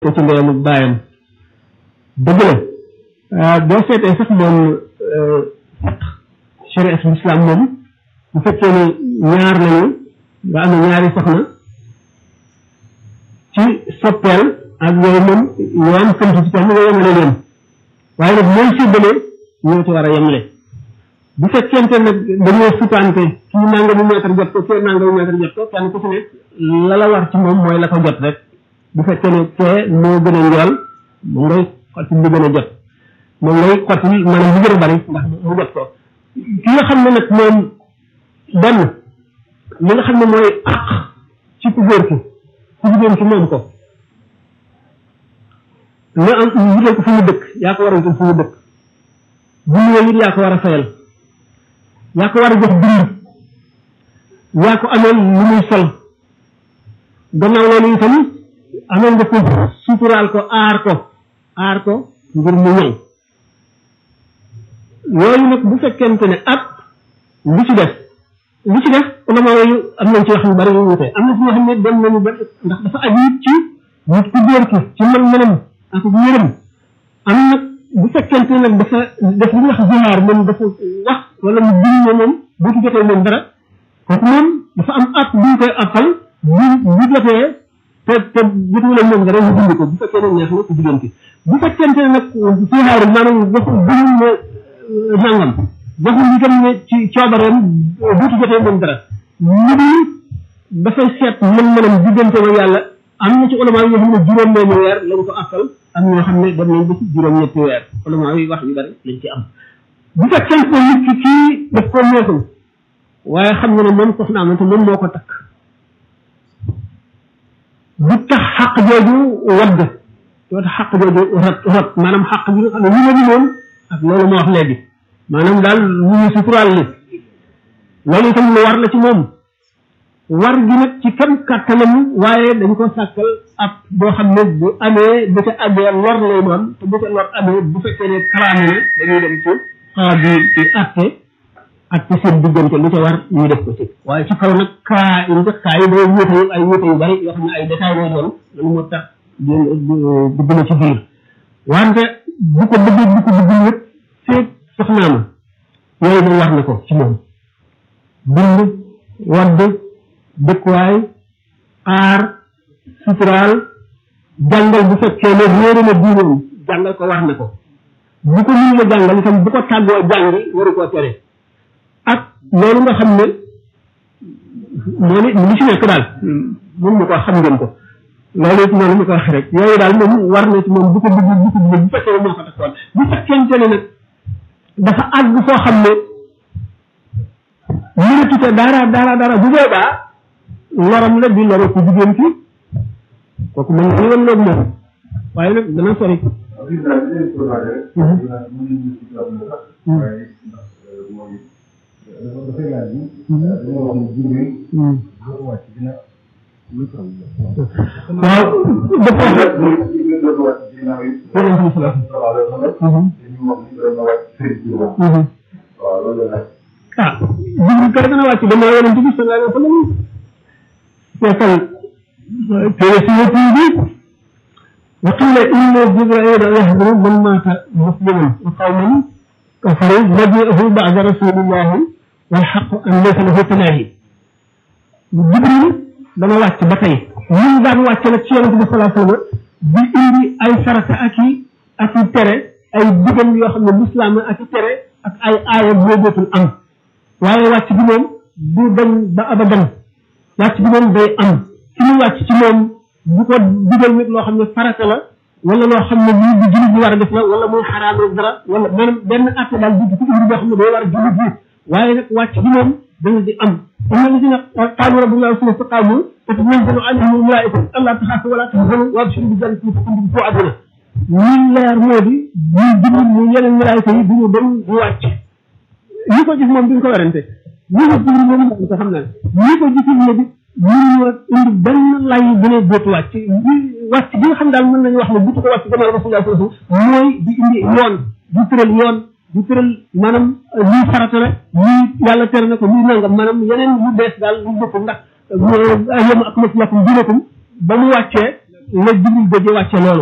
ko ci ndeyam ak baayam dëgg la boo seetee sax moom sharia islam moom bu fekkee ne ñaar lañu nga am ñaari soxna ci soppeel ak yooyu moom yoon sant ci tam nga yemale leen waaye nag mooy séddale ñoo ci war a yemale bu fekkente nag dañoo sutante kii nangamu mètre jot ko kii nangamu mètre jot ko kenn ku ci nekk la la war ci moom mooy la ko jot rek bu fekkee ne kee moo gën a njool mu ngay xotti li gën a jot moom ngay xotti maanaam li gën a bari ndax mu jot ko ki nga xam ne nag moom benn li nga xam ne mooy àq ci ku góor ki ku jigéen ki moom ko nga am wutal ko fu mu dëkk yaa ko war a wutal fu mu dëkk bu ñëwee it yaa ko war a fayal yaa ko war a jox dund yaa ko ameel lu muy sol gannaaw loolu itam ameel nga ko suturaal ko aar ko aar ko ngir mu ñëw yooyu nag bu fekkente ne ak lu ci def lu ci def ulama yooyu am nañ ci wax yu bari yu wute am na ci ñoo xam ne dem nañu ba ndax dafa aju ci nit ku góor ki ci mën mënam ak yërëm am nag bu fekkente nag dafa def li ñuy wax zihaar moom dafa wax wala mu biñ ne moom bu ci jotee moom dara kooku moom dafa am at buñ koy appal bu bu jotee te te jotuwul moom dara ñu dindi ko bu fekkee ne neex na ku jigéen ki bu fekkente ne nag zihaar maanaam dafa biñ ne nangam waxul itam ne ci coobareem bu ci jotee moom dara lu dul dafay seet mën-mënam diggante ma yàlla am na ci ulama yoo xam ne juróom-benni weer lañ ko appal am ñoo xam ne dem nañ ba ci juróom-ñetti weer ulama yi wax yu bari lañ ci am bu fekkee ne nit ki kii daf ko neexul waaye xam nga ne moom soxna am te moom moo ko takk bu tax xaq jooju wadd doo tax xaq jooju rot rot maanaam xaq bi nga xam ne lu ma moom ak loolu ma wax léegi maanaam daal lu ñu suturaal li loolu itam lu war la ci moom war gi nag ci kam kàttanam waaye dañ ko sàkkal ab boo xam ne bu amee bu ca àggee lor lay doon te bu ca lor amee bu fekkee ne kalaame na dañuy dem ci xaa bi ci atte atte seen diggante lu ca war ñu def ko ci waaye ci kaw nag kaa yi nga kaa yi day wóote yu ay wóote yu bari yoo xam ne ay détails lay doon loolu moo tax dugg na ci biir wante bu ko bëggee bu ko bëggul yëpp feeg soxnaama yooyu moom war na ko ci moom bind wadd dëkkuwaay aar suturaal jàngal bu fekkee ne réere na diineem jàngal ko war na ko bu ko mënu la jàngal itam bu ko tàggoo jàngi waru koo tere ak loolu nga xam ne moo ne li ci nekk daal moom mu ko xam ngeen ko loolu it noonu mu ko wax rek yooyu daal moom war na ci moom bu ko bëgg bu ko bëgg bu fekkee moo ko takkoon bu fekkente ne nag dafa àgg foo xam ne mënatu ca dara dara dara bu boobaa loram la di loro ku jigéen ki kooku mën nga woon loolu moom waaye nag dana sori waaw ah jibril kay dana wàcc dama yonent bi sallallahu alayhi wa sallam fekkal téere si yëpp bi wa qila inna jibraila yahduru man mata musliman wa qawman kafaru maji'ahu ba'da rasulillahi wal haqqu an laysa lahu tanaahi jibril dana wàcc ba tey ñun daan wàcc nag ci yonent bi sallallahu alayhi wa sallam di indi ay farata ak i ak i tere ay digal yoo xam ne lislaam ak i tere ak ay aaya boo dootul am waaye wàcc bi moom du dañ ba abadan wàcc bi moom day am ci mu wàcc ci moom bu ko digal nit loo xam ne farata la wala loo xam ne lii bu jullit bi war a def la wala muy xaraam rek dara wala maanaam benn atte daal di ko indi boo xam ne day war a jullit bi waaye nag wàcc bi moom dana di am am na li si nag qaalu rabbuna suma staqaamu tatanazzalu alayhim almalaikatu allaa taxaafu wala tahzanu wa abshiru bi jannati kuntum tuu'aduuna ñun leer moo di ñu jullit ñu yeneen malaayika yi duñu dem du wàcc ñi ko gis moom duñ ko werante ñi ko jibril moom ko xam naa ñi ko gisul ne bi mënuñu indi benn lay bu ne dootu wàcc wàcc bi nga xam daal mën nañu wax ne butu ko wàcc gannaaw rasulullah sallallahu alayhi wasallam mooy di indi yoon di tëral yoon di tëral maanaam lii farata la lii yàlla tere na ko lii nangam maanaam yeneen yu bees daal lu bokkul ndax yéen ak mos lakum dinakum ba mu wàccee la jibril bëgg wàcce loolu